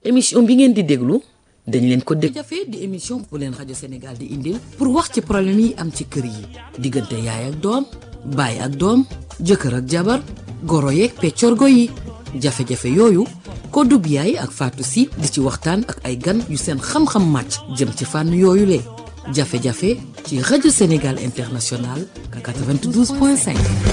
émission bi ngeen di déglu dañ leen ko dégg jafe di émission bu leen rajo Sénégal di indil pour wax ci problème yi am ci kër yi diggante yaay ak doom baay ak doom jëkkër ak jabar goro yeeg peccorgo yi jafe-jafe yooyu ko dub yaay ak Fatou Sy di ci waxtaan ak ay gan yu seen xam-xam màcc jëm ci fànn yooyu le jafe-jafe ci rajo Sénégal international 92.5.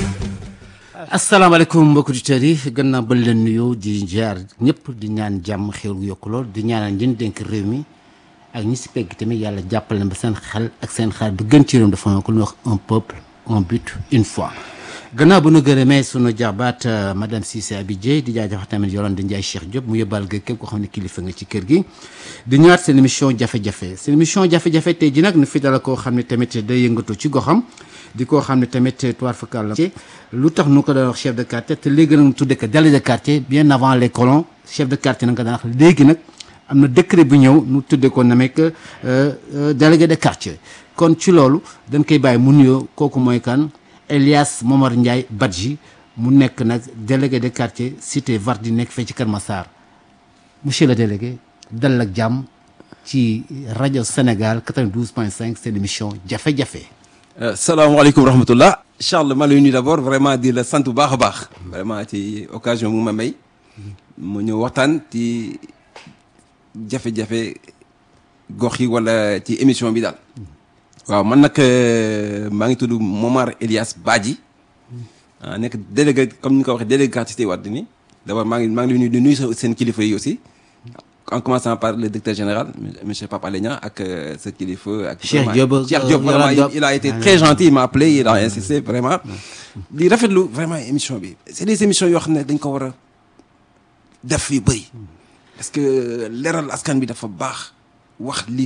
asalaamaaleykum mbokki auditeurs yi gannaaw ba leen nuyoo di jaar ñëpp di ñaan jàmm xéwal gu yokku lool di ñaanal ñi dénk réew mi ak ñi si pegg tamit yàlla jàppale na ba seen xel ak seen xel du gën ci réew mi dafa ko lu ñuy wax un peuple un but une foi. gannaaw bu nu gërëmee sunu jaxbaat madame Cissé Abidjé di jaajëfal tamit Yolande Ndiaye Cheikh Diop mu yóbbal ga képp koo xam ne kilifa nga ci kër gi di ñëwaat seen émission jafe-jafe seen émission jafe-jafe tey ji nag nu fi dala koo xam ne tamit day yëngatu ci goxam di koo xam ne tamit toir fakal la lu tax nu ko daan wax chef de quartier te léegi nag nu tudde ko délégué de quartier bien avant les colons chef de quartier nag nga daan wax léegi nag am na décret bu ñëw nu tudde ko na mekk délégué de quartier kon ci loolu dañ koy bàyyi mu nuyoo kooku mooy kan Elias Momar Ndiaye Badji mu nekk nag délégué de quartier cité Vardi nekk fee ci Kër Massar monsieur le délégué dal ak jàmm ci rajo Sénégal 92.5 seen émission jafe-jafe. salaamaaleykum wa rahmatullah Charles ma lay nuyu d'abord vraiment di la sant bu baax a baax vraiment ci occasion mu ma may mu ñëw waxtaan ci jafe-jafe gox yi wala ci émission bi daal. waaw man nag maa ngi tudd Momar Elias Badji ah nekk délégué comme ni nga ko waxee délégué quartier Cité Wade ni d'abord maa ngi maa ngi leen di nuyu seen kilifa yi aussi en commençant par le directeur général monsieur Papa Legna ak sa kilifa. ak Cheikh Diop Cheikh Diop vraiment il a été très gentil il m'a appelé il a insisté vraiment. di rafetlu vraiment émission bi c'est des émissions yoo xam ne dañ ko war a def yu bëri. parce que leeral askan bi dafa baax wax li